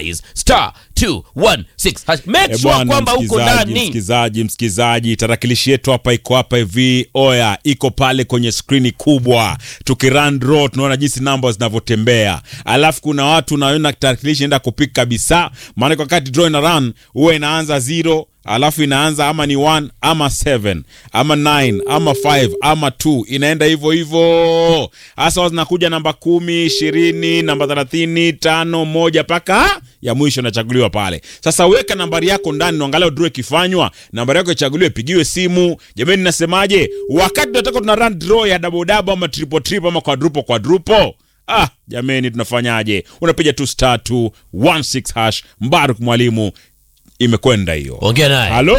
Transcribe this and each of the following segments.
dice star 216 hash. make Eh, sure bwana, kwamba uko msikizaji, ndani msikizaji msikizaji tarakilishi yetu hapa iko hapa hivi oya iko pale kwenye skrini kubwa tukirun draw tunaona jinsi namba zinavyotembea alafu kuna watu naona tarakilishi inaenda kupik kabisa maana wakati draw ina run huwa inaanza zero alafu inaanza ama ni 1 ama 7 ama 9 ama 5 ama 2 inaenda hivyo hivyo hasa zinakuja namba kumi ishirini namba thelathini tano moja mpaka ya mwisho inachaguliwa pale sasa weka nambari yako ndani na angalau draw ikifanywa nambari yako ichaguliwe pigiwe simu jamani nasemaje wakati tunataka tuna run draw ya double double ama triple triple ama quadruple quadruple Ah, jameni tunafanyaje? Unapiga tu star 216 hash. Mbaruk mwalimu, imekwenda hiyo. ongea naye Halo,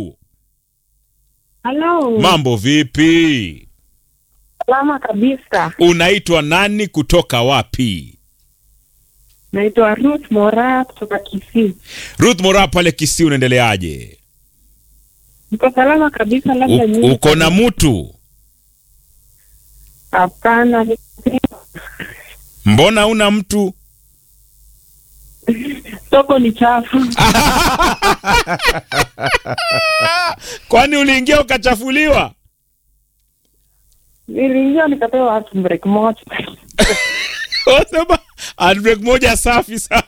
Halo, mambo vipi? salama kabisa. Unaitwa nani kutoka wapi? Naitwa Ruth Mora kutoka Kisii. Ruth Mora pale Kisii, unaendeleaje? Niko salama kabisa, labda U- nyinyi. Uko na mtu? Hapana, Mbona una mtu? soko ni chafu. Kwani uliingia ukachafuliwa? Niliingia nikapewa hatu break moja. Wasema handbrake moja safi sana.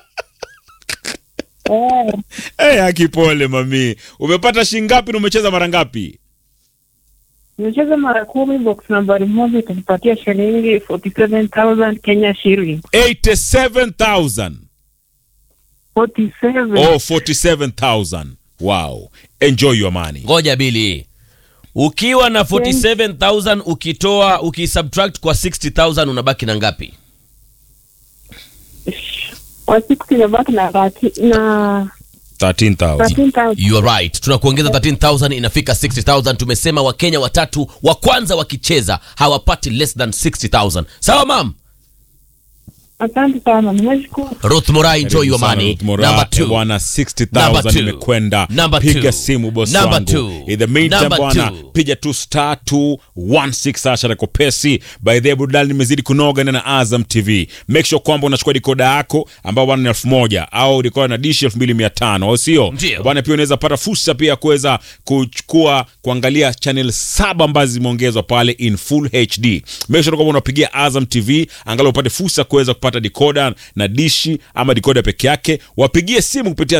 Eh, Eh, akipole mami. Umepata shilingi ngapi na umecheza mara ngapi? nimecheza mara kumi, box nambari moja itanipatia shilingi 47,000 Kenya shilling. 87,000. 47. Oh, 47,000. Wow. Enjoy your money. ngoja bili ukiwa na 47000 ukitoa ukisubtract kwa 60000 unabaki na ngapi Kwa siku imebaki na thirty- na 13,000. 13,000. you are right tunakuongeza 13000 inafika 60000 tumesema wakenya watatu wa kwanza wakicheza hawapati less than 60000 sawa mam Asante sana, nimeshukuru. ruth morai enjoy your Karibu sana, money Ruth Mora. number Eh, two bwana Number 60,000 two. imekwenda. Number Piga two. simu boss Number wangu. two. In the meantime Number bwana, two. piga tu star 216 asha na kopesi. By the way, burudani imezidi kunoga na Azam TV. Make sure kwamba unachukua dikoda yako ambao bwana ni elfu moja au dikoda na dishi elfu mbili mia tano au sio? Ndio. Bwana pia unaweza pata fursa pia ya kuweza kuchukua kuangalia channel saba ambazo zimeongezwa pale in full HD. Make sure kwamba unapigia Azam TV angalau upate fursa ya kuweza kupata decoder na dishi ama decoder peke yake. Wapigie simu kupitia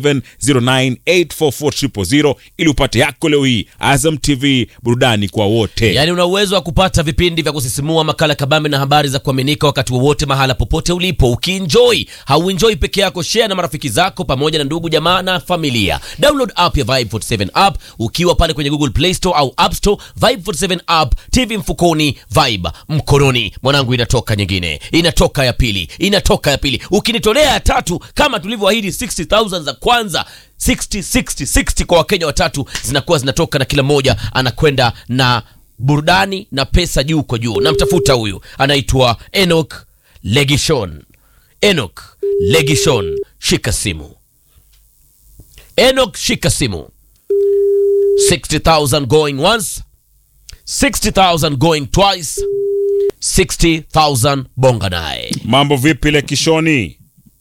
0709844000 ili upate yako leo hii. Azam TV, burudani kwa wote. yaani una uwezo wa kupata vipindi vya kusisimua makala kabambe na habari za kuaminika wakati wowote mahala popote ulipo ukienjoy hauenjoy peke yako share na marafiki zako pamoja na ndugu jamaa na familia download app ya vibe 47 app ukiwa pale kwenye google play store au app store vibe 47 app tv mfukoni vibe mkononi mwanangu inatoka nyingine inatoka ya pili inatoka ya pili ukinitolea ya tatu kama tulivyoahidi 60000 za kwanza 60 60 60 kwa wakenya watatu zinakuwa zinatoka na kila mmoja anakwenda na burudani na pesa juu kwa juu namtafuta huyu anaitwa enok legishon enok legishon shika simu enok shika simu 60000 going once 60000 going twice 60000 bonga naye Mambo vipi le kishoni?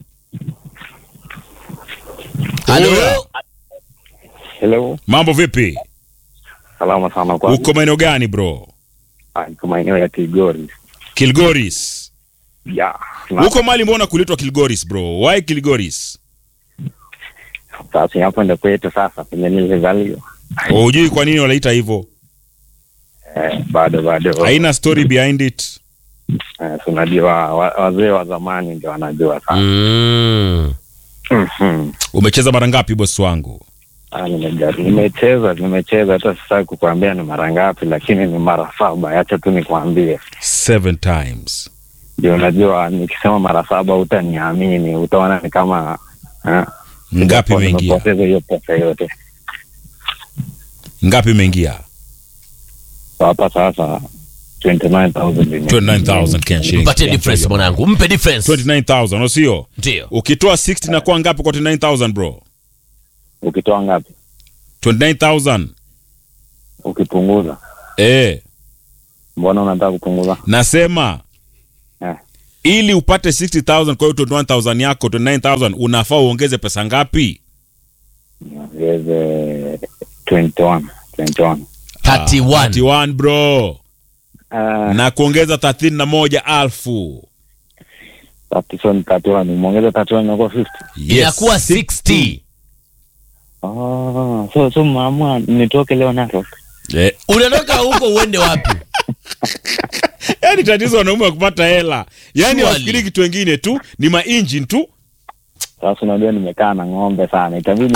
halo Hello, Mambo vipi? salama sana kwa Uko maeneo gani bro? Ah, niko maeneo ya Kilgoris. Kilgoris. Ya, na Huko mali mbona kulitwa Kilgoris bro? Why Kilgoris? sasa hapo ndio kwetu sasa penye nilizaliwa. Hujui kwa nini wanaita hivyo? Eh, bado bado. Haina story behind it. Eh, tunajua wa- wazee wa zamani ndio wanajua sana. mm. Mhm. Umecheza mara ngapi bosi wangu? Ah, nimejaribu. Nimecheza, nimecheza hata sasa kukuambia ni mara ngapi lakini ni mara saba. Acha tu nikwambie. Seven times. Ndio unajua nikisema mara saba utaniamini, utaona ni kama eh, Ngapi imeingia? nimepoteza hiyo pesa yote. Ngapi imeingia? So, hapa sasa 29000 ime- 29000 Kenya shillings. mpatie difference mwanangu mpe difference 29000 au sio? ndio Ukitoa 60 na kwa ngapi kwa 29000 bro? Ukitoa ngapi? 29000. Ukipunguza Eh, mbona unataka kupunguza nasema Eh. ili upate 60000 kwa hiyo 21000 yako 29000 unafaa uongeze pesa ngapi niongeze 21 21 31 31 bro Ah, na kuongeza 31 alfu 31 31 nimeongeza 31 inakuwa 50 inakuwa 60 oh so so mama nitoke leo Narok Eh, unatoka huko uende wapi yaani tatizo wanaume wa kupata hela yaani Surely. wafikiri kitu wengine tu ni maengine tu sasa unajua nimekaa na ng'ombe sana itabidi